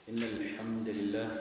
إن الحمد لله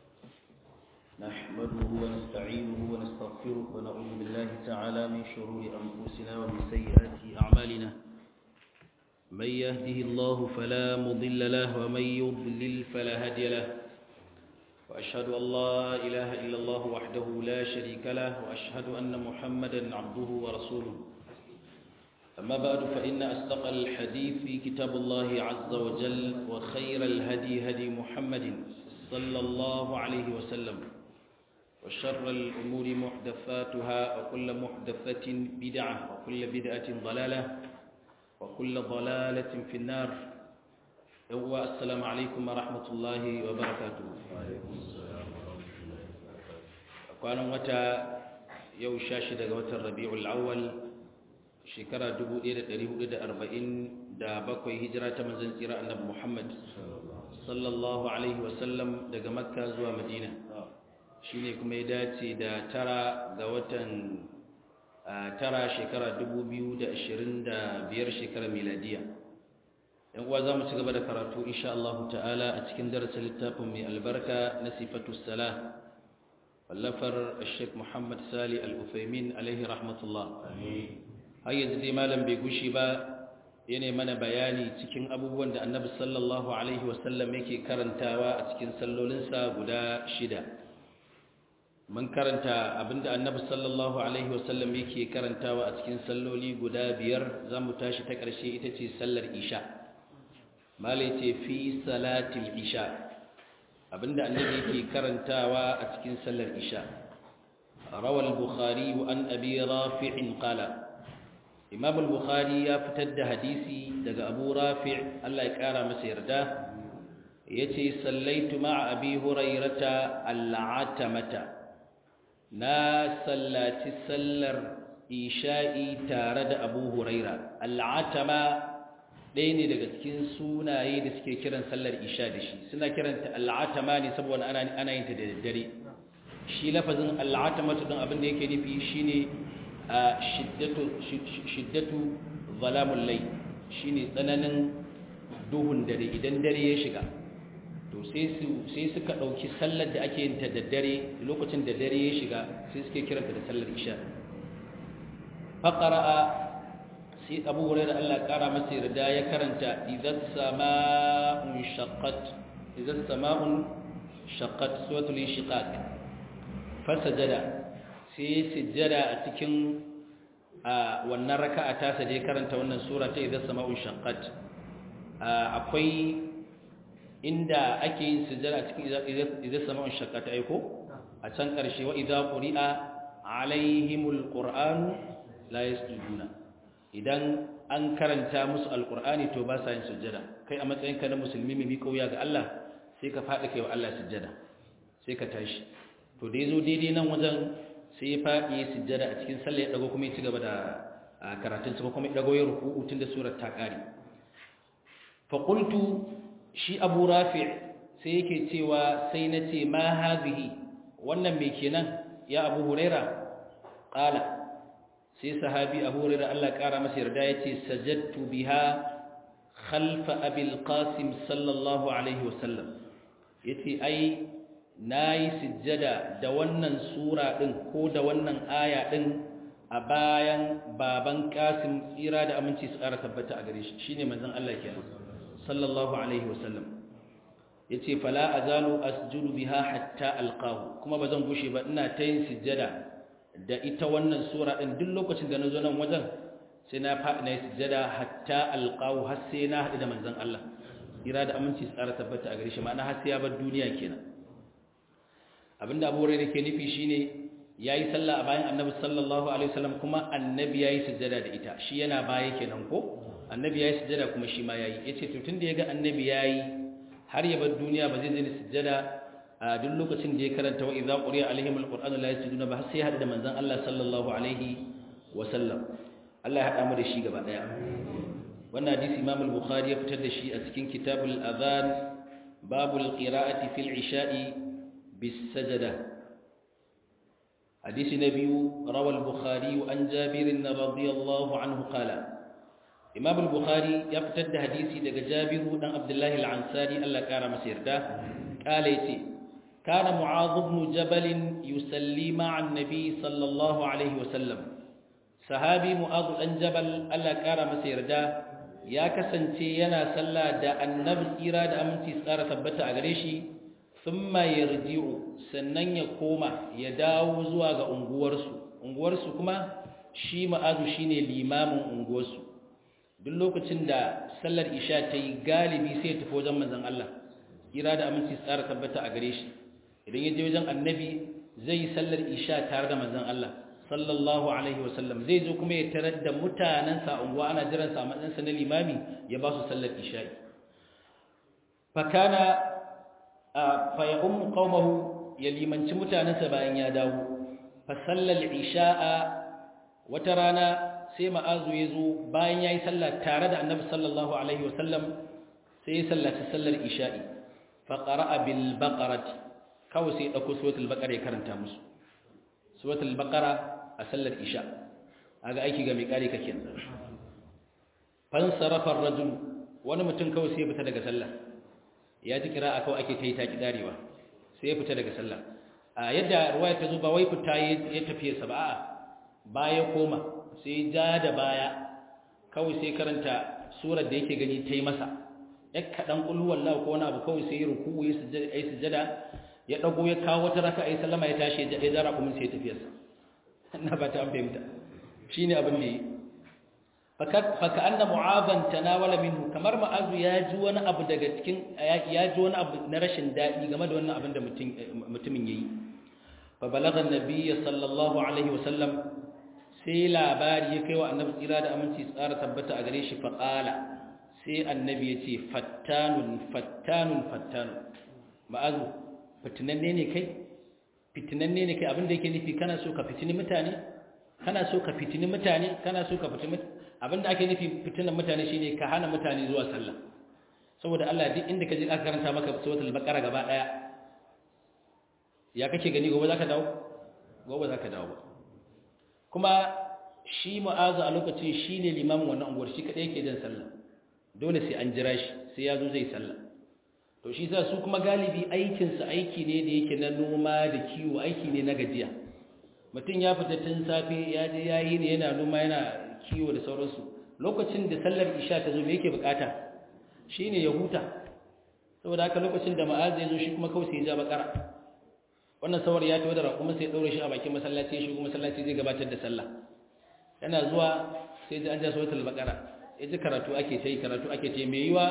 نحمده ونستعينه ونستغفره ونعوذ بالله تعالى من شرور أنفسنا ومن سيئات أعمالنا من يهده الله فلا مضل له ومن يضلل فلا هادي له وأشهد أن لا إله إلا الله وحده لا شريك له وأشهد أن محمدا عبده ورسوله أما بعد فإن أصدق الحديث في كتاب الله عز وجل وخير الهدي هدي محمد صلى الله عليه وسلم وشر الأمور محدثاتها وكل محدثة بدعة وكل بدعة ضلالة وكل ضلالة في النار السلام عليكم ورحمة الله وبركاته كان متى يوشاش دقوة الربيع الأول shekara 1447 hijira ta manzon tsira annabi Muhammad sallallahu alaihi wasallam daga Makka zuwa Madina shine kuma ya dace da tara ga watan tara shekara 2025 shekara miladiya yan uwa zamu ci gaba da karatu insha Allah ta'ala a cikin darasin littafin mai albarka na sifatu salah wallafar Sheikh Muhammad Sali Al-Uthaymin alaihi rahmatullah amin har yanzu dai malam bai gushi ba yana mana bayani cikin abubuwan da annabi sallallahu alaihi wasallam yake karantawa a cikin sallolinsa guda shida mun karanta abinda annabi sallallahu alaihi wasallam yake karantawa a cikin salloli guda biyar za mu tashi ta ƙarshe ita ce sallar isha malai ce fi salatil isha abinda annabi yake karantawa a cikin sallar isha rawal bukhari an abi rafi'in qala imam al-bukhari ya fitar da hadisi daga abu rafi' Allah ya kara masa yarda yace sallaitu ma'a abi hurairata al-atamata na sallati sallar isha'i tare da abu huraira al-atama ɗaya ne daga cikin sunaye da suke kiran sallar isha da shi suna kiranta al-atama ne saboda ana ana yin ta da daddare shi lafazin al-atamatu din abin da yake nufi shine shiddatu zalamun lai shi ne tsananin duhun dare idan dare ya shiga to sai suka ɗauki sallar da ake yin ta da dare lokacin da dare ya shiga sai suke kiranta da sallar isha faƙara'a sai abu wurai da allah ƙara masa yarda ya karanta idan sama'un shaqqat idan sama'un shaqqat suwatul shiqaq fasajada sai sujjada a cikin wannan raka'a ta saje karanta wannan sura ta idan sama'un shaqqat akwai inda ake yin sujjada a cikin idan sama'un shaqqat aiko a can karshe wa idza quri'a alaihimul qur'anu la yasjuduna idan an karanta musu alqur'ani to ba sa yin sujjada kai a matsayinka na musulmi mai kauya ga Allah sai ka faɗi kai wa Allah sujjada sai ka tashi to da yazo daidai nan wajen sai ya faɗi ya sujjada a cikin sallah ya dago kuma ya ci gaba da karatun sa kuma ya dago ya ruku'u tun da surar ta kare fa qultu shi Abu Rafi' sai yake cewa sai nace ma hadhihi wannan me kenan ya Abu Huraira qala sai sahabi Abu Huraira Allah kara masa yarda yace sajadtu biha khalfa Abi al-Qasim sallallahu alaihi wasallam yace ai na yi sujjada da wannan sura ɗin ko da wannan aya ɗin a bayan baban ƙasim tsira da aminci su ƙara tabbata a gare shi shi ne manzan Allah ke sallallahu alaihi wasallam ya ce fala a zalo asjudu biha hatta alƙahu kuma ba zan gushe ba ina ta yin sujjada da ita wannan sura ɗin duk lokacin da na zo nan wajen sai na faɗi na yi sujjada hatta alƙahu har sai na haɗu da manzan Allah tsira da aminci su ƙara tabbata a gare shi ma'ana har sai ya bar duniya kenan abinda abu da ke nufi shine yayi sallah a bayan annabi sallallahu alaihi wasallam kuma annabi yayi sujjada da ita shi yana baya kenan ko annabi yayi sujjada kuma shi ma yayi yace to tunda yaga annabi yayi har ya bar duniya ba zai zai sujjada a duk lokacin da ya karanta wa idza quriya alaihim alquran la yasjuduna ba sai hada da manzon Allah sallallahu alaihi wasallam Allah ya hada mu da shi gaba daya wannan hadisi Imam al-Bukhari ya fitar da shi a cikin kitabul adhan babul qira'ati fil isha'i بالسجدة حديث نبي روى البخاري عن جابر رضي الله عنه قال imam al-bukhari ya fitar da hadisi daga jabiru dan abdullahi al-ansari Allah kara masa yarda kala yace kana mu'adh ibn jabal yusalli ma'a an-nabi sallallahu alaihi wasallam sahabi mu'adh dan jabal Allah kara masa yarda ya kasance yana sallah da annabi tsira da aminci tsara tabbata a gare shi thumma yarji'u sannan ya koma ya dawo zuwa ga unguwarsu unguwarsu kuma shi ma'azu shine limamin unguwarsu duk lokacin da sallar isha ta yi galibi sai ya tafi wajen manzon Allah kira da aminci tsara tabbata a gare shi idan ya je wajen annabi zai yi sallar isha tare da manzon Allah sallallahu alaihi wasallam zai zo kuma ya tarar da mutanen sa unguwa ana jiran sa a matsayin sa na limami ya ba su sallar isha fakana fa ya ummu qaumahu ya limanci mutanensa bayan ya dawo fa sallal isha'a wata rana sai ma'azu ya zo bayan ya yi sallah tare da annabi sallallahu alaihi wasallam sai ya sallaci sallar isha'i faƙara'a bil baƙarati kawai sai ya ɗauko suwatul baƙara ya karanta musu suwatul baƙara a sallar isha a ga aiki ga mai ƙari kake fansarafar rajul wani mutum kawai sai ya fita daga sallah ya ji kira a kawai ake ta yi taƙi ɗarewa sai ya fita daga sallah a yadda ruwaya ta zo ba wai fita ya tafiye sa ba a baya koma sai ja da baya kawai sai karanta surar da yake gani ta yi masa ya kaɗan ƙulhuwar lau ko wani abu kawai sai ya ruku ya yi sujada ya ɗago ya kawo wata raka a yi sallama ya tashi ya jara kuma sai ya tafiyarsa na ba ta an fahimta shi ne abin da yi faka an na mu'azan tanawala minhu kamar ma'azu ya ji wani abu daga cikin ya ji wani abu na rashin daɗi game da wannan abin da mutumin ya yi fa balagan nabiyya sallallahu alaihi wasallam sai labari ya kai wa annabi tsira da aminci tsara tabbata a gare shi faƙala sai annabi ya ce fattanun fattanun fattanun ma'azu fitinanne ne kai fitinanne ne kai abinda yake nufi kana so ka fitini mutane kana so ka fitini mutane kana so ka fitini abinda ake nufi fitinan mutane shine ka hana mutane zuwa sallah saboda Allah duk inda ka je aka karanta maka suratul baqara gaba daya ya kake gani gobe zaka dawo gobe zaka dawo ba kuma shi mu'azu a lokacin shi ne limamin wannan unguwar shi kaɗai yake jan sallah dole sai an jira shi sai ya zo zai sallah to shi sa su kuma galibi aikinsa aiki ne da yake na noma da kiwo aiki ne na gajiya mutum ya fita tun safe ya je ya yi ne yana noma yana kiwo da sauransu lokacin da sallar isha ta zo me yake bukata shi ne ya huta saboda haka lokacin da ma'azu ya zo shi kuma kawai sai ya ja bakara wannan sawar ya tawo da raƙuma sai ɗaure shi a bakin masallaci ya shigo masallaci zai gabatar da sallah yana zuwa sai ji an ja suratul baqara ya ji karatu ake ta yi karatu ake ta yi mai yiwa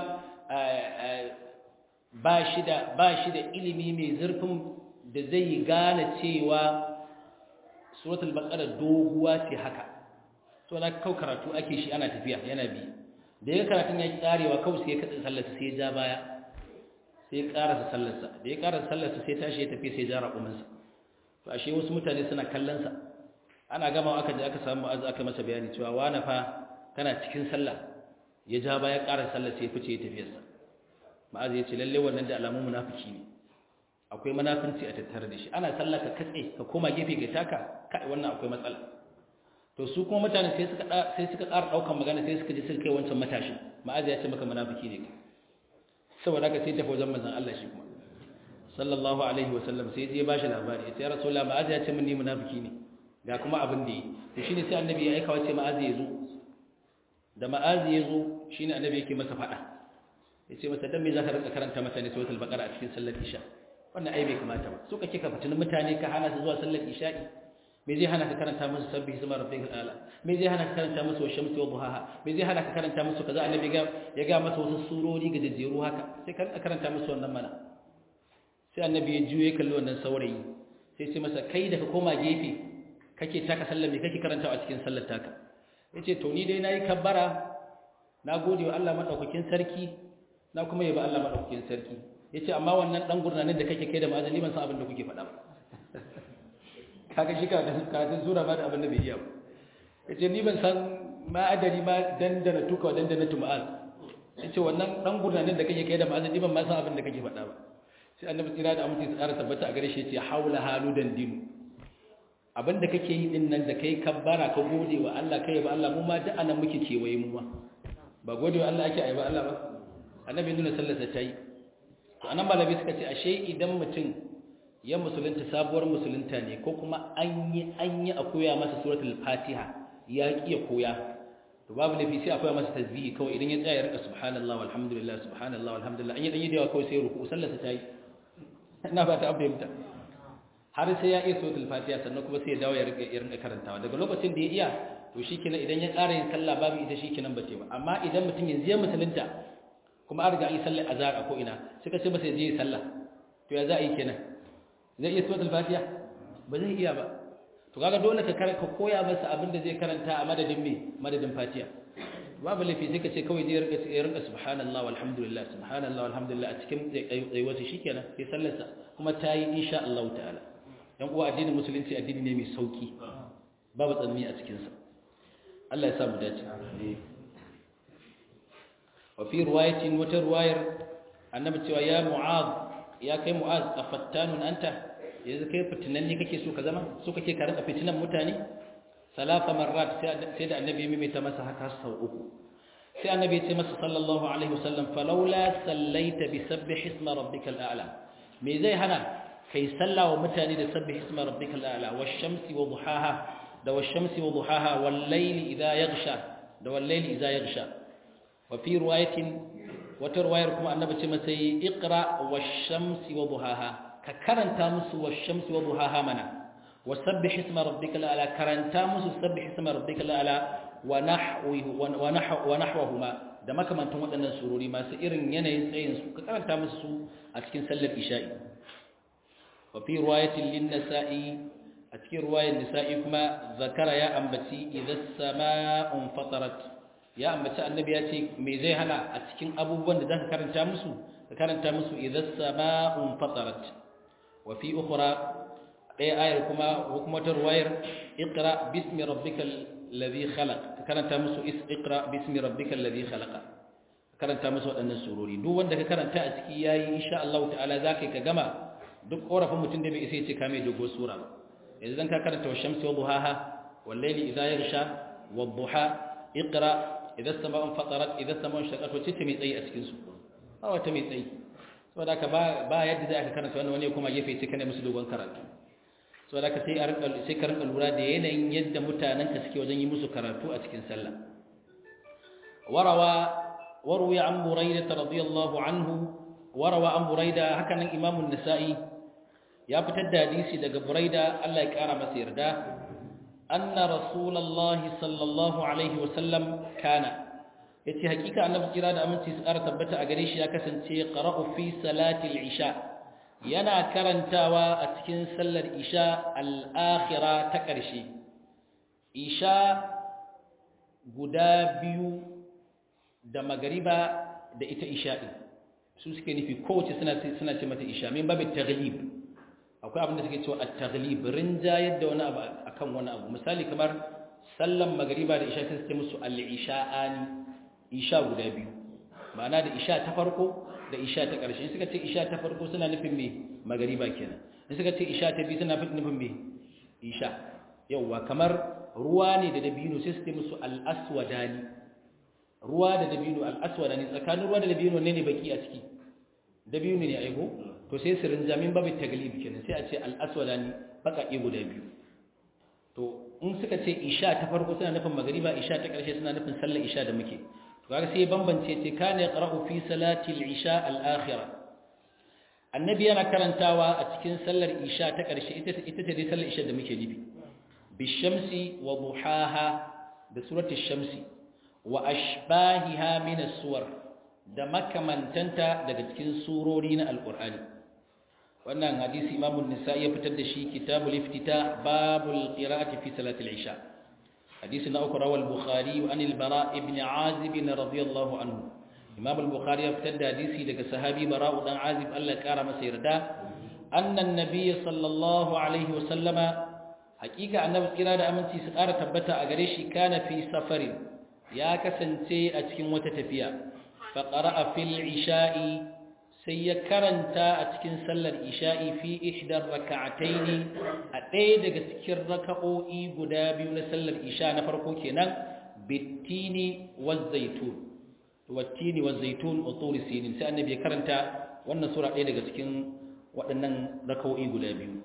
ba shi da ba shi da ilimi mai zurfin da zai gane cewa suratul baqara doguwa ce haka to na kau karatu ake shi ana tafiya yana bi da ya karatun ya karewa kawai sai ya katsa sallarsa sai ya ja baya sai ya karasa sallarsa da ya karasa sallarsa sai tashi ya tafi sai ya ja raƙuminsa to ashe wasu mutane suna kallon sa ana gama aka je aka samu ma'azu aka masa bayani cewa wani fa kana cikin sallah ya ja baya karasa sallar sai ya fice ya tafiyarsa ma'azu ya ce lalle wannan da alamun munafiki ne akwai munafinci a tattare da shi ana sallah ka katse ka koma gefe ga taka kai wannan akwai matsala to su kuma mutane sai suka sai suka ƙara daukan magana sai suka ji suka kai wancan matashi ma'azu ya ce maka munafiki ne saboda haka sai tafi wajen manzon Allah shi kuma sallallahu alaihi wa sallam sai ya bashi labari ya ce ya rasulullah ma'azu ya ce min ni munafiki ne ga kuma abin da yi to shine sai annabi ya aika wace ma'azu ya zo da ma'azu ya zo shine annabi yake masa fada yace masa dan me zaka rinka karanta mutane suratul baqara a cikin sallar isha wannan ai bai kamata ba so kake ka fitin mutane ka hana su zuwa sallar isha'i me zai hana ka karanta musu sabbi hisma rabbikal ala me zai hana ka karanta musu wa shamsi wa duhaha me zai hana ka karanta musu kaza annabi ga ya ga masa wasu surori ga jajjeru haka sai ka karanta musu wannan mana sai annabi ya juye kalli wannan saurayi sai sai masa kai da ka koma gefe kake taka sallar me kake karantawa a cikin sallar taka yace to ni dai nayi kabbara na gode wa Allah madaukakin sarki na kuma yaba Allah madaukakin sarki yace amma wannan dan gurnanin da kake kai da ma'azali ban san abin da kuke faɗa ba kaga shi ka karatun sura ba da abin da bai iya ba yace ni ban san ma adari ma dandana tuka dandana tuma'al yace wannan dan gurnanin da kake kai da ma'azali ban ma san abin da kake faɗa ba sai annabi tsira da amince tsara tabbata a gare shi yace haula haludan dinu abinda kake yi din nan da kai kabbara ka gode wa Allah kai ba Allah mu ma duk anan muke kewaye mu ma ba gode wa Allah ake ayi ba Allah ba annabi nuna sallarsa ta yi to anan malabi suka ce ashe idan mutum ya musulunta sabuwar musulunta ne ko kuma an yi an yi a koya masa suratul fatiha ya ki ya koya to babu lafi sai a koya masa tasbihi kawai idan ya tsaya ya rika subhanallah walhamdulillah subhanallah walhamdulillah an yi dan yi da yawa kawai sai ruku sallarsa ta yi ina ba ta fahimta har sai ya iya suratul fatiha sannan kuma sai ya dawo ya rika ya rika karantawa daga lokacin da ya iya to shikenan idan ya ƙara yin sallah babu ita shikenan bace ba amma idan mutum yanzu ya musulunta kuma an riga an yi sallar azhar a ko ina suka ce masa ya je yi sallah to ya za a yi kenan zai iya suratul fatiha ba zai iya ba to kaga dole ka ka koya masa abin da zai karanta a madadin me madadin fatiha babu laifi sai ka ce kawai zai rinka ya rinka subhanallah walhamdulillah subhanallah walhamdulillah a cikin tsayuwarsa shikenan sai sallarsa kuma ta yi insha Allah ta'ala yan uwa addinin musulunci addini ne mai sauki babu tsanani a cikin sa Allah ya sa mu dace wa fi riwayatin wata riwayar annabi cewa ya mu'az ya kai mu'az afattanun anta yanzu kai fitinan ne kake so ka zama so kake ka rika fitinan mutane salasa marrat sai da annabi ya mimita masa haka sau uku sai annabi ya ce masa sallallahu alaihi wasallam falawla sallaita bi sabbih isma rabbikal a'la me zai hana kai sallawa mutane da sabbih isma rabbikal a'la wash-shamsi wa duhaha da wash-shamsi wa duhaha wal-layli idha yaghsha da wal-layli idha yaghsha wa fi riwayatin wata riwayar kuma annabi ce masa iqra wash-shamsi wa duhaha ka karanta musu wash-shamsi wa duhaha mana وسبح اسم ربك الاعلى كرنتا musu سبح اسم ربك الاعلى ونحوه ونحو ونحوهما da makamantan waɗannan surori masu irin yanayin tsayin su ka karanta musu su a cikin sallar isha'i wa fi riwayatin lin nasa'i a cikin riwayar nisa'i kuma zakara ya ambaci idza sama'un fatarat ya ambaci annabi ya ce me zai hana a cikin abubuwan da zaka karanta musu ka karanta musu idza sama'un fatarat wa fi ukhra ɗaya ayar kuma hukumatar wayar iqra bismi rabbikal ladhi khalaq karanta musu iqra bismi rabbikal ladhi khalaqa karanta musu waɗannan surori duk wanda ka karanta a ciki yayi insha Allah ta'ala zaka ka gama duk korafin mutum da bai isa yace ka mai dogo sura yanzu dan ka karanta washamsi wa duhaha wal layli idha yaghsha wad duha iqra idha as-sama'u fatarat idha as-sama'u shaqqat wacce ce mai tsayi a cikin su ba wata mai tsayi saboda ka ba ba yadda za ka karanta wannan wani kuma gefe ce kana musu dogon karatu so da ka sai sai ka rinka lura da yanayin yadda mutanen ka suke wajen yi musu karatu a cikin sallah warawa warwi an buraida radiyallahu anhu warawa an buraida haka nan imamu nisa'i ya fitar da hadisi daga buraida Allah ya kara masa yarda anna rasulullahi sallallahu alaihi wa sallam kana yace hakika annabi kira da aminci su kara tabbata a gare shi ya kasance qara'u fi salati al-isha yana karantawa a cikin sallar isha al'akhira ta ƙarshe isha guda biyu da magariba da ita isha ɗin su suke nufi kowace suna ce mata isha min babin taglib akwai abin da suke cewa a taglib rinjayar da wani abu a kan wani abu misali kamar sallan magariba da isha sai suke musu al'isha'ani isha guda biyu ma'ana da isha ta farko da isha ta ƙarshe in suka ce isha ta farko suna nufin me magariba kenan in suka ce isha ta biyu suna nufin me isha yauwa kamar ruwa ne da dabino sai su ce musu al-aswadani ruwa da dabino al-aswadani tsakanin ruwa da dabino ne ne baki a ciki dabino ne aiko to sai su rinja min babu taglib kenan sai a ce al-aswadani baƙaƙe guda biyu to in suka ce isha ta farko suna nufin magariba isha ta ƙarshe suna nufin sallar isha da muke kaga sai bambance ce kana yaqra'u fi salati al-isha al-akhirah annabi yana karantawa a cikin sallar isha ta ƙarshe ita ita ce dai sallar isha da muke nufi bishamsi wa duhaha da surati shamsi wa ashbahiha min as-suwar da makamantanta daga cikin surori na alqur'ani wannan hadisi imamu nisa'i ya fitar da shi kitabul iftita babul qira'ati fi salati al-isha حديث أخرى روى البخاري عن البراء بن عازب رضي الله عنه إمام البخاري ابتدى حديثي لك صحابي براء بن عازب الله كرم سيردا أن النبي صلى الله عليه وسلم حقيقة أن إرادة أمنتي سقارة تبتا أغريشي كان في سفر يا كسنتي أتكين وتتفيا فقرأ في العشاء سيكرنتا أتكين سل العشاء في إحدى الركعتين أتيد أتكين ركعوئي قدابي ونسل العشاء نفرقو كنا بالتين والزيتون wattini wa zaitun wa turi sinin sai annabi ya karanta wannan sura ɗaya daga cikin waɗannan raka'o'i guda biyu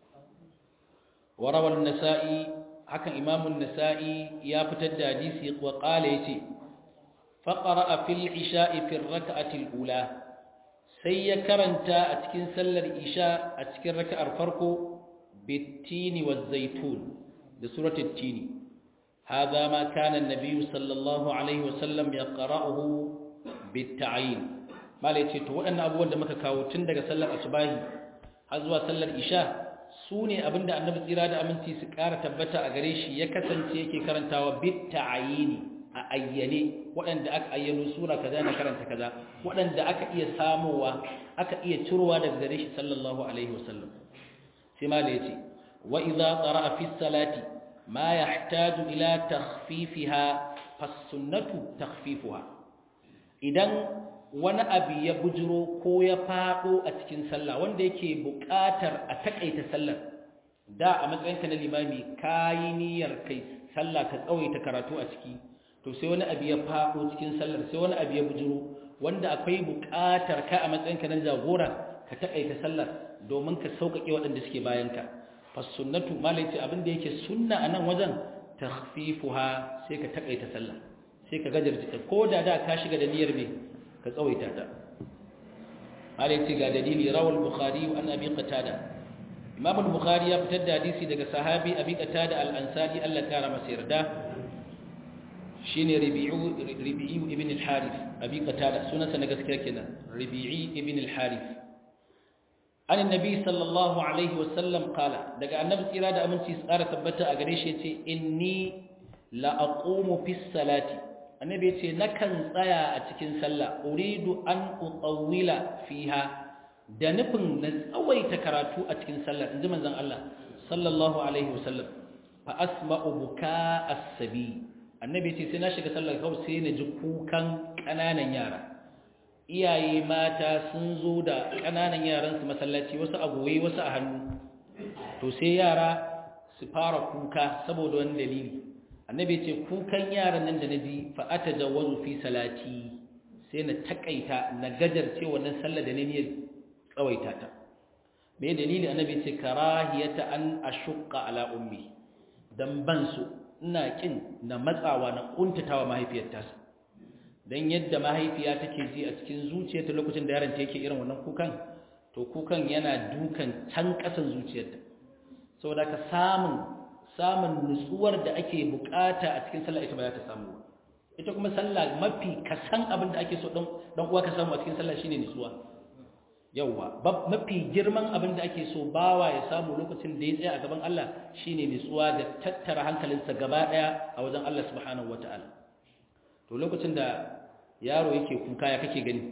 warawar nasa'i hakan imamun nasa'i ya fitar da hadisi wa qala yace faqara fil isha'i fi rak'ati al-ula sai ya karanta a cikin sallar isha a cikin raka'ar farko bittini wa zaitun da suratul tini هذا ما كان النبي صلى الله عليه وسلم يقرأه بالتعيين ما ليتي to waɗannan abubuwan da muka kawo tun daga sallar asubahi har zuwa sallar isha sune abinda annabi tsira da aminci su ƙara tabbata a gare shi ya kasance yake karantawa bit ta'ayini a ayyane waɗanda aka ayyano sura kaza na karanta kaza waɗanda aka iya samowa aka iya cirowa daga gare shi sallallahu alaihi wasallam sai ma da yace wa idza qara'a fi salati ما يحتاج إلى تخفيفها فالسنة تخفيفها idan wani abu ya bujiro ko ya fado a cikin sallah wanda yake buƙatar a takaita sallar da a matsayinka na limami kayi niyyar kai sallah ka tsawaita karatu a ciki to sai wani abu ya fado cikin sallar sai wani abu ya bujiro wanda akwai buƙatar ka a matsayinka na jagora ka takaita sallar domin ka sauƙaƙe waɗanda suke bayanka fasunnatu malai ce abinda yake sunna a nan wajen takhfifuha sai ka takaita sallah sai ka gajarta ta ko da da ka shiga da niyyar me ka tsawaita ta malai ce ga dalili rawal bukhari an abi qatada imam al-bukhari ya fitar da hadisi daga sahabi abi qatada al-ansari Allah ya kara masa yarda shine rabi'u rabi'u ibn al-harith abi qatada sunansa na gaskiya kenan rabi'i ibn al-harith an annabi sallallahu alaihi wasallam kala daga annabi tsira da aminci tsara tabbata a gare shi yace inni la aqumu fi salati annabi yace nakan tsaya a cikin sallah uridu an utawwila fiha da nufin na tsawaita karatu a cikin sallah inji manzon Allah sallallahu alaihi wasallam fa asma'u buka as-sabi annabi yace sai na shiga sallah kawai sai na ji kukan kananan yara iyaye mata sun zo da ƙananan yaransu masallaci wasu a goyi wasu a hannu to sai yara su fara kuka saboda wani dalili annabi ce kukan yaran nan da na ji fa'ata jawazu fi salati sai na takaita na gajarce wannan sallar da ne niyyar tsawaita ta me dalili annabi ce karahiyata an ashqa ala ummi dan ban su ina kin na matsawa na kuntatawa mahaifiyar tasa don yadda mahaifiya take ji a cikin zuciyarta lokacin da yaron ta yake irin wannan kukan to kukan yana dukan can ƙasan zuciyarta saboda ka samun samun nutsuwar da ake bukata a cikin sallah ita ba za ta samu ita kuma sallah mafi kasan abin da ake so dan uwa ka samu a cikin sallah shine nutsuwa yawa mafi girman abin da ake so bawa ya samu lokacin da ya tsaya a gaban Allah shine nutsuwa da tattara hankalinsa gaba daya a wajen Allah subhanahu wataala to lokacin da yaro yake kuka ya kake gani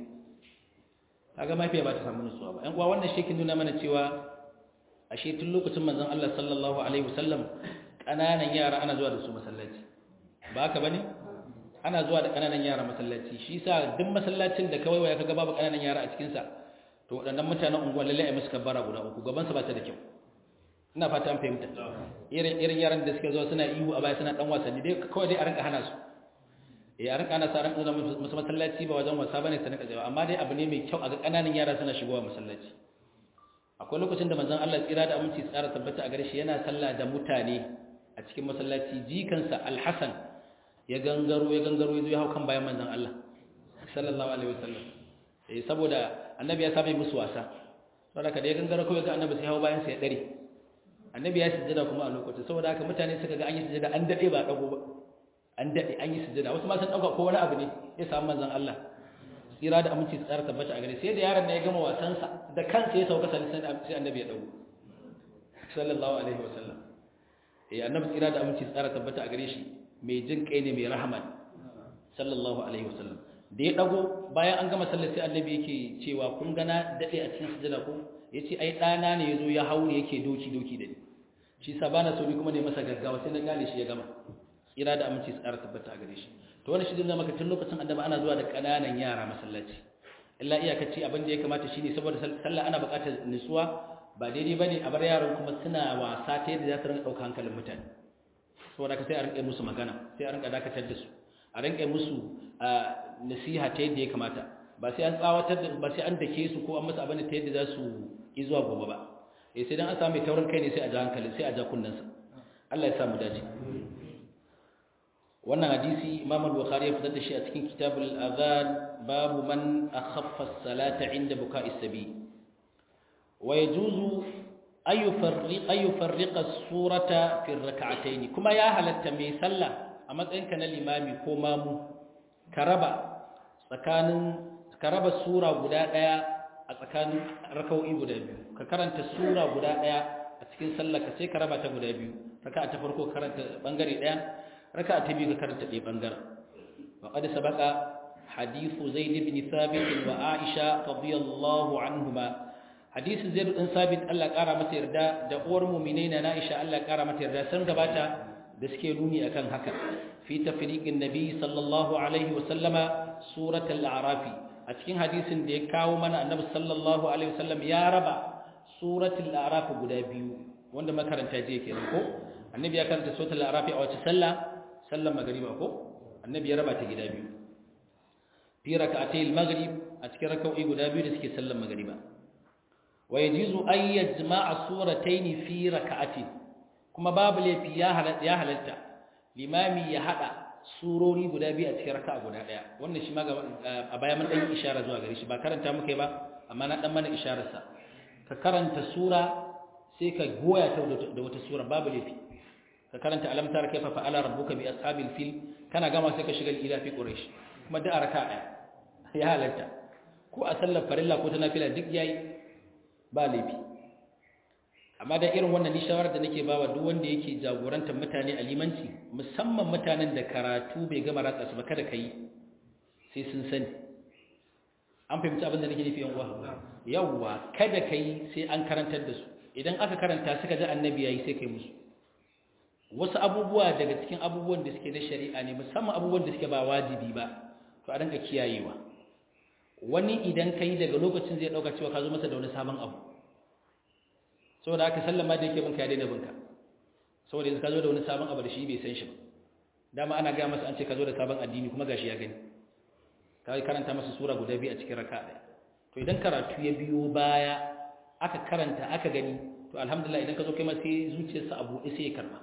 kaga mafiya ba ta samu nutsuwa ba yan uwa wannan shekin nuna mana cewa ashe tun lokacin manzon Allah sallallahu alaihi wasallam kananan yara ana zuwa da su masallaci ba haka bane ana zuwa da kananan yara masallaci shi yasa duk masallacin da kawai waya kaga babu kananan yara a cikin sa to wadannan mutanen unguwa lalle ai musu kabbara guda uku gaban sa ba ta da kyau ina fata an fahimta irin irin yaran da suke zuwa suna ihu a baya suna dan wasanni dai kawai dai a rinka hana su eh a rinka ana sa rinka zama musu masallaci ba wajen wasa bane su rinka tsayawa amma dai abu ne mai kyau a ga kananan yara suna shigowa masallaci akwai lokacin da manzon Allah tsira da aminci tsara tabbata a gare shi yana sallah da mutane a cikin masallaci jikansa Al-Hasan ya gangaro ya gangaro ya zo ya hau kan bayan manzon Allah sallallahu alaihi wasallam eh saboda annabi ya saba musu wasa saboda kada ya gangaro kawai ga annabi sai hau bayan sa ya dare annabi ya sujjada kuma a lokacin saboda haka mutane suka ga an yi sujjada an dade ba dago ba an dade an yi sujjada wasu ma sun dauka ko wani abu ne ya samu manzon Allah tsira da aminci su tsara tabbata a gare sai da yaron da ya gama wasansa da kansa ya sauka sai sai annabi ya dago sallallahu alaihi wasallam eh annabi tsira da aminci su tsara tabbata a gare shi mai jin kai ne mai rahama sallallahu alaihi wasallam da ya dago bayan an gama sallar sai annabi yake cewa kun gana dade a cikin sujjada ko yace ai dana ne yazo ya haure yake doki doki da ni shi sa bana so ni kuma ne masa gaggawa sai na gane shi ya gama tsira da aminci su tsara tabbata a gare shi to wannan shi zai maka tun lokacin annabi ana zuwa da kananan yara masallaci illa iyakaci abin da ya kamata shine saboda sallah ana buƙatar nutsuwa ba daidai bane a bar yaran kuma suna wasa ta yadda za su rinka ɗauka hankalin mutane saboda ka sai a rinka musu magana sai a rinka dakatar da su a rinka musu nasiha ta yadda ya kamata ba sai an tsawatar da ba sai an dake su ko an masa abin ta yadda za su yi zuwa gobe ba eh sai dan an samu taurin kai ne sai a ja hankali sai a ja kunnansa Allah ya sa mu dace wannan hadisi Imam al-Bukhari ya fitar da shi a cikin Kitabul Adhan babu man akhaffa as-salata 'inda buka'i sabi wa yajuzu ay yufarriq ay yufarriqa as-surata fi ar-rak'atayn kuma ya halatta mai sallah a matsayin ka na limami ko mamu ka raba tsakanin ka raba sura guda daya a tsakanin raka'o'i guda biyu ka karanta sura guda daya a cikin sallah ka sai ka raba ta guda biyu raka'a ta farko karanta bangare daya raka'a ta biyu ka karanta ɗaya bangaren wa qad sabaqa hadithu zaid ibn thabit wa aisha radiyallahu anhuma hadisin zaid ibn thabit Allah kara masa yarda da uwar mu'minai na aisha Allah kara mata yarda sun gabata da suke nuni akan haka fi tafriqin nabi sallallahu alaihi wa sallama suratul a'rafi a cikin hadisin da ya kawo mana annabi sallallahu alaihi wa sallam ya raba suratul a'raf guda biyu wanda makaranta je kenan ko annabi ya karanta suratul a'raf a wace sallah sallar magariba ko annabi ya raba ta gida biyu fi rak'atayil maghrib a cikin rak'o'i guda biyu da suke sallar magariba wa yajizu an yajma'a suratayn fi rak'atin kuma babu laifi ya halatta ya halatta limami ya hada surori guda biyu a cikin raka'a guda daya wannan shi ma a baya mun dan ishara zuwa gare shi ba karanta muke ba amma na dan mana isharar sa ka karanta sura sai ka goya ta da wata sura babu laifi ka karanta alam tara kaifa fa'ala rabbuka bi ashabil fil kana gama sai ka shiga ila fi quraish kuma da araka daya ya halalta ko a sallar farilla ko ta nafila duk yayi ba laifi amma da irin wannan ni shawara da nake bawa duk wanda yake jagorantar mutane a limanci musamman mutanen da karatu bai gama ratsa su ba kada kai sai sun sani an fahimci abin da nake nufi yan uwa yawwa kada kai sai an karantar da su idan aka karanta suka ji annabi yayi sai kai musu wasu abubuwa daga cikin abubuwan da suke na shari'a ne musamman abubuwan da suke ba wajibi ba to a danka kiyayewa wani idan ka yi daga lokacin zai ɗauka cewa ka zo masa da wani sabon abu saboda haka sallama da yake binka ya daina binka saboda yanzu ka zo da wani sabon abu da shi bai san shi ba dama ana gaya masa an ce ka zo da sabon addini kuma gashi ya gani ka karanta masa sura guda biyu a cikin raka ɗaya to idan karatu ya biyo baya aka karanta aka gani to alhamdulillah idan ka zo kai ma sai zuciyarsa a buɗe sai ya karɓa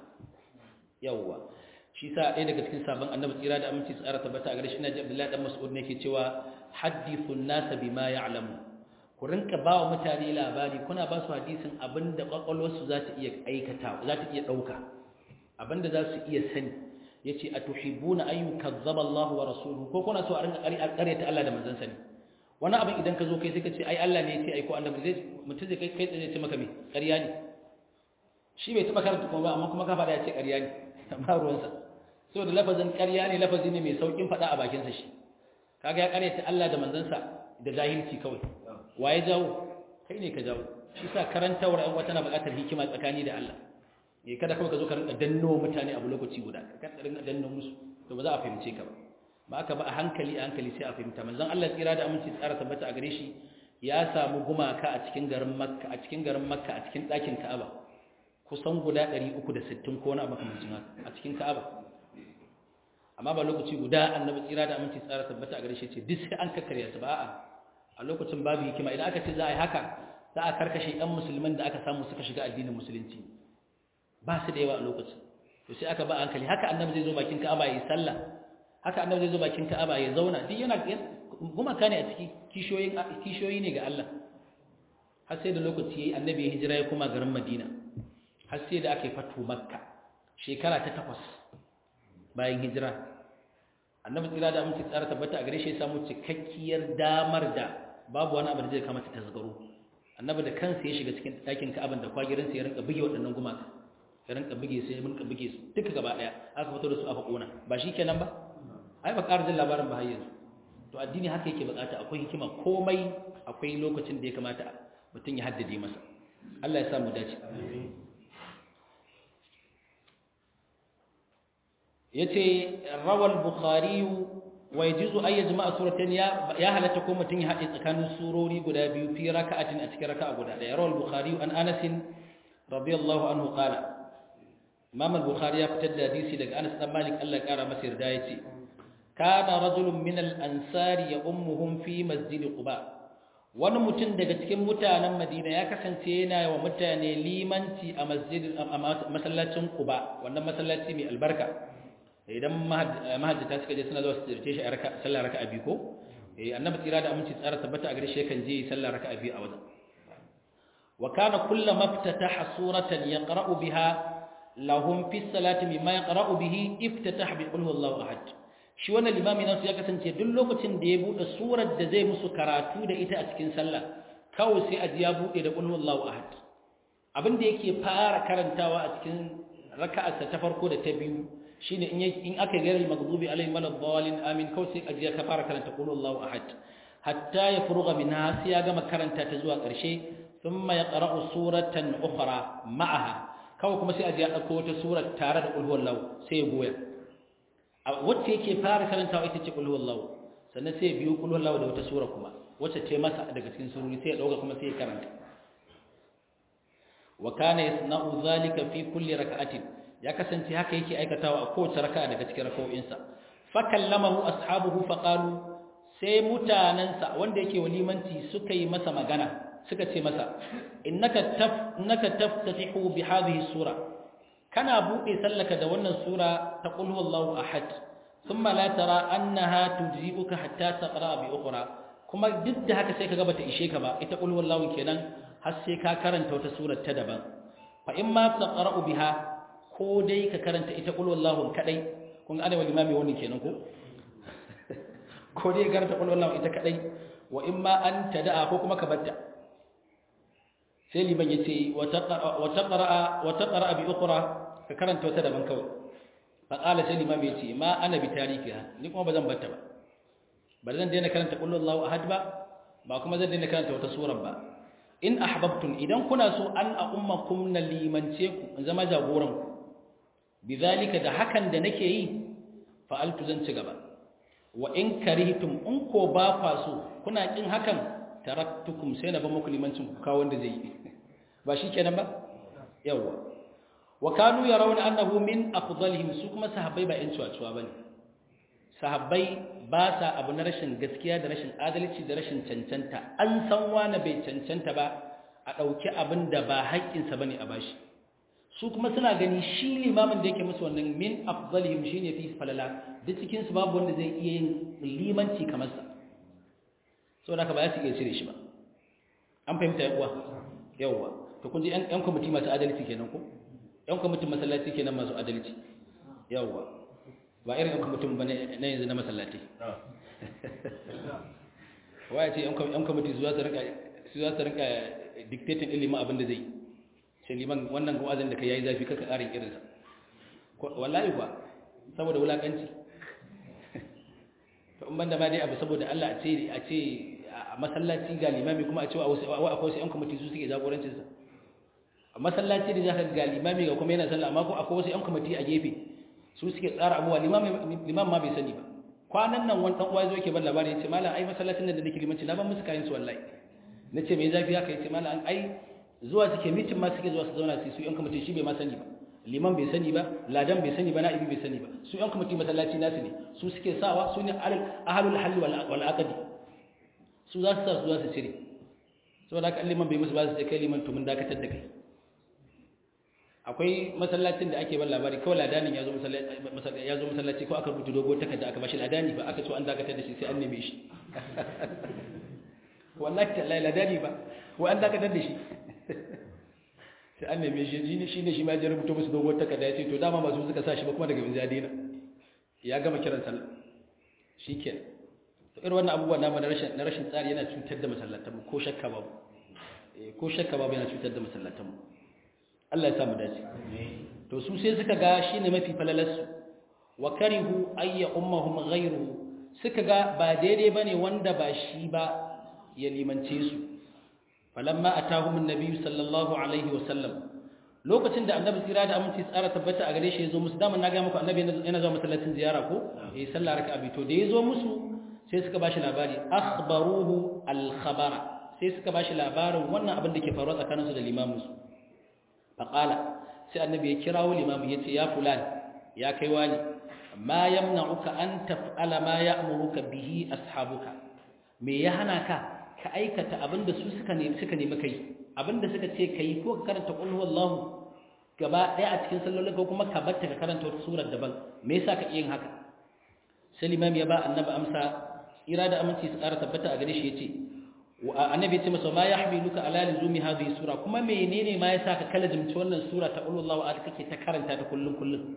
yawwa shi sa ɗaya daga cikin sabon annabi tsira da aminci tsara tabbata a gare shi na ji abdullahi dan mas'ud ne ke cewa hadithun nasa bima ya'lamu ku rinka ba wa mutane labari kuna ba su hadisin abinda kwakwalwarsu za ta iya aikata za ta iya ɗauka abinda za su iya sani ya ce a tuhibbuna an yukazzaba Allah wa rasuluhu ko kuna so a rinka ƙaryata Allah da manzon sani wani abin idan ka zo kai sai ka ce ai Allah ne ya ce ai ko annabi zai mutum zai kai kai tsaye ce maka me ƙarya ne shi bai taɓa karanta kuma ba amma kuma ka faɗa ya ce ƙarya ne amma ruwansa so da lafazin ƙarya ne lafazi ne mai saukin faɗa a bakinsa shi kaga ya ƙaryata Allah da manzansa da jahilci kawai waye jawo kai ne ka jawo shi sa karantawar ɗan wata na buƙatar hikima tsakani da Allah eh kada kawai ka zo ka rinka danno mutane abu lokaci guda ka rinka danno musu to ba za a fahimce ka ba ba aka ba a hankali a hankali sai a fahimta manzon Allah tsira da aminci tsara tabbata a gare shi ya samu gumaka a cikin garin Makka a cikin garin Makka a cikin ɗakin Ka'aba kusan guda 360 ko wani abu kamar haka a cikin Ka'aba amma ba lokaci guda annabi tsira da aminci tsara tabbata a gare shi ce duk sai an kakkarya su ba a'a a lokacin babu hikima idan aka ce za a yi haka za a karkashe ɗan musulman da aka samu suka shiga addinin musulunci ba su da yawa a lokacin to sai aka ba hankali haka annabi zai zo bakin ka'aba ya yi sallah haka annabi zai zo bakin ka'aba ya zauna duk yana gumaka ne a ciki kishiyoyin kishiyoyi ne ga Allah har sai da lokaci yayi annabi ya hijira ya koma garin Madina har sai da aka yi fatu Makka shekara ta takwas bayan hijira annabi tsira da aminci tsara tabbata a gare shi ya samu cikakkiyar damar da babu wani abu da zai kamata tasgaro annabi da kansa ya shiga cikin ɗakin ka'aban da kwagirin sa ya rinka buge waɗannan gumaka ya rinka buge su ya rinka buge su duka gaba ɗaya aka fito da su aka kona ba shi kenan ba ai ba ƙara jin labarin ba har yanzu to addini haka yake bukata akwai hikima komai akwai lokacin da ya kamata mutum ya haddade masa Allah ya sa mu dace yace rawal bukhari wa yajuzu ay yajma'a suratayn ya ya halatta ko mutun ya hade tsakanin surori guda biyu fi raka'atin a cikin raka'a guda daya rawal bukhari an anas radiyallahu anhu qala imam al-bukhari ya fitar da hadisi daga anas dan malik Allah ya kara masa yarda yace kana rajulun min al-ansari ya ummuhum fi masjid quba wani mutum daga cikin mutanen madina ya kasance yana wa mutane limanci a masjid a masallacin quba wannan masallaci mai albarka idan mahajjata suka je suna zuwa su tsirce shi a sallar raka'a biyu ko eh annabi tsira da aminci tsara tabbata a gare shi yakan je sallar raka'a biyu a wajen wa kana kullama iftataha suratan yaqra'u biha lahum fi salati mimma yaqra'u bihi iftataha bi qul huwallahu ahad shi wannan limami nasu ya kasance duk lokacin da ya bude surar da zai musu karatu da ita a cikin sallah kawai sai aji ya bude da qul huwallahu ahad abin da yake fara karantawa a cikin raka'arsa ta farko da ta biyu shine in in aka ga al maghdubi alaihim waladdallin amin kawai sai aji ka fara karanta qul huwallahu ahad hatta ya furuga minha sai ya gama karanta ta zuwa ƙarshe thumma yaqra'u suratan ukhra ma'aha kawai kuma sai aji ya dauko wata sura tare da qul huwallahu sai ya goya wacce yake fara karantawa ita ce qul huwallahu sannan sai ya biyo qul huwallahu da wata sura kuma wacce ce masa daga cikin surori sai ya dauka kuma sai ya karanta wa kana yasna'u zalika fi kulli rak'atin ya kasance haka yake aikatawa a kowace raka'a daga cikin raka'o'insa fa kallamahu ashabuhu fa qalu sai mutanansa wanda yake walimanci suka yi masa magana suka ce masa innaka taf innaka taftatihu bi hadhihi sura kana bude sallaka da wannan sura ta qul huwallahu ahad thumma la tara annaha tujibuka hatta taqra bi ukhra kuma duk da haka sai kaga bata ishe ka ba ita qul huwallahu kenan har sai ka karanta wata sura ta daban fa in ma taqra'u biha ko dai ka karanta ita qul huwallahu kadai kun ga ana limami wannan kenan ko ko dai karanta qul huwallahu ita kadai wa in ma an tada'a ko kuma ka batta sai liman yace wa taqra wa taqra bi ukhra ka karanta wata daban kawai fa qala sai liman yace ma ana bi tarikiha ni kuma bazan batta ba ba zan daina karanta qul huwallahu ahad ba ba kuma zan daina karanta wata sura ba in ahbabtum idan kuna so an a ummakum na limance ku in zama jagoran ku bizalika da hakan da nake yi fa'altu zan ci gaba wa in karihtum in ko ba kwa so kuna kin hakan taraktukum sai na ba muku limancin ku kawo wanda zai yi ba shikenan ba yawa wa kanu yarawna annahu min afdalihim su kuma sahabbai ba yan cuwa bane sahabbai ba sa abu na rashin gaskiya da rashin adalci da rashin cancanta an san wani bai cancanta ba a ɗauki abin da ba haƙƙinsa ba ne a bashi su kuma suna gani shi limamin da yake musu wannan min afzalihim shi ne fi falala duk cikinsu babu wanda zai iya yin limanci kamar sa sau da ka ba ya su iya cire shi ba an fahimta ya uwa yawwa to kun ji yan kwamiti masu adalci kenan ko yan kwamitin masallaci kenan masu adalci yawwa ba irin yan kwamitin ba na yanzu na masallaci waya ce yan kwamiti su za su rinka dictating ɗin liman abin da zai sai liman wannan wa'azin da ka yayi zafi kaka ƙarin irinsa wallahi kuwa saboda wulaƙanci to in banda ma dai abu saboda Allah a ce a ce a masallaci ga limami kuma a ce wa akwai wasu yan kwamiti su suke jagorancinsa a masallaci da zaka ga limami ga kuma yana sallah amma ko akwai wasu yan kwamiti a gefe su suke tsara abuwa limam ma bai sani ba kwanan nan wani uwa zo yake ban labari yace malam ai masallacin nan da nake limanci na ban musu kayan su wallahi nace me zafi haka yace malam ai zuwa suke mitin ma suke zuwa su zauna su su yan kwamiti shi bai ma sani ba liman bai sani ba ladan bai sani ba na'ibi bai sani ba su yan kwamiti masallaci nasu ne su suke sawa su ne ahlul halli wal aqdi su za su sa su za su cire saboda haka liman bai musu ba su ce kai liman to mun dakatar da kai akwai masallacin da ake ban labari kawai ladanin ya zo masallaci ya zo masallaci ko aka rubuta dogo takarda aka bashi ladani ba aka so an dakatar da shi sai an neme shi wallahi tallahi ladani ba ko an dakatar da shi sai an neme shi shi ne shi ne shi ma ya rubuta musu dogo takarda ya ce to dama ba su suka sa shi ba kuma daga bin zadina ya gama kiran sallah shikenan to irin wannan abubuwa na rashin na rashin tsari yana cutar da masallatan mu ko shakka babu ko shakka babu yana cutar da masallatan mu Allah ya samu dace to su sai suka ga shine mafi falalarsu wa karihu ayya ummahum ghayruhu suka ga ba daidai bane wanda ba shi ba ya limance su falamma atahum annabi sallallahu alaihi wasallam lokacin da annabi tsira da aminci tsara tabbata a gare shi yazo musu dama na ga muku annabi yana zuwa masallacin ziyara ko eh sallah raka'a bi to da yazo musu sai suka bashi labari akhbaruhu al-khabara sai suka bashi labarin wannan abin da ke faruwa tsakaninsu da limaminsu faƙala sai annabi ya kirawo limamu ya ce ya fulan ya kai wani ma yamna'uka an taf'ala ma ya'muruka bihi ashabuka me ya hana ka ka aikata abinda su suka nemi suka nemi kai abinda suka ce kai ko ka karanta qul huwallahu gaba daya a cikin sallolin ko kuma ka batta ka karanta wata surar daban me yasa ka yin haka sai limam ya ba annabi amsa ira da aminci su ƙara tabbata a gare shi yace annabi ya ce masa ma yahmiluka ala luzumi hadhihi sura kuma menene ma yasa ka kala jimci wannan sura ta qul huwallahu ahad kake ta karanta ta kullun kullun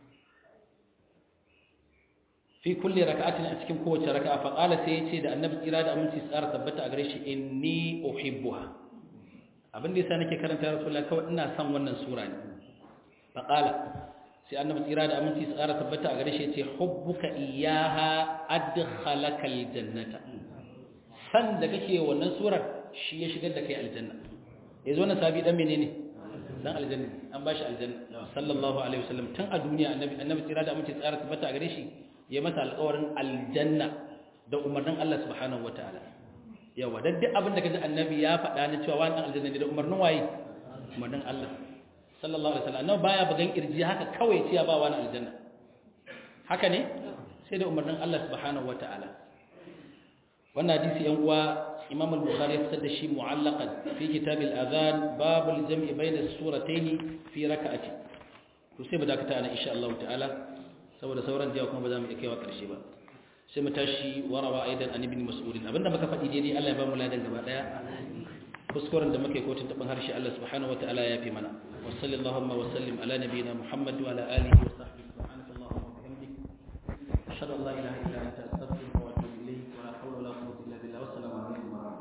fi kulli raka'atin a cikin kowace raka'a fa qala sai yace da annabi kira da aminci tsara tabbata a gare shi inni uhibbuha abin da yasa nake karanta rasulullah kawai ina son wannan sura ne fa qala sai annabi kira da aminci tsara tabbata a gare shi yace hubbuka iyyaha adkhalaka aljannata san da kake wannan surar shi ya shigar da kai aljanna yazo wannan sabi dan menene dan aljanna an bashi aljanna sallallahu alaihi wasallam tun a duniya annabi annabi kira da aminci tsara tabbata a gare shi ya masa alƙawarin aljanna da umarnin Allah subhanahu wataala yawa dan duk abin da kaji annabi ya faɗa na cewa wannan aljanna ne da umarnin waye umarnin Allah sallallahu alaihi wasallam annabi baya bugan kirji haka kawai ce ya ba wani aljanna haka ne sai da umarnin Allah subhanahu wataala wannan hadisi yan uwa Imam al-Bukhari ya fitar da shi mu'allaqan fi kitab al-adhan bab al-jam'i bayna as-suratayn fi rak'ati to sai mu dakata ana insha Allah ta'ala saboda sauran jiya kuma ba za mu iya kaiwa ƙarshe ba sai mu tashi warawa aidan an ibn mas'ud abinda muka faɗi daidai Allah ya ba mu ladan gaba daya kuskuren da muke kotun tabin harshe Allah subhanahu wataala ya fi mana wa sallallahu wa sallim ala nabiyyina muhammad wa ala alihi wa sahbihi subhanaka allahumma wa bihamdika ashhadu an la ilaha illa anta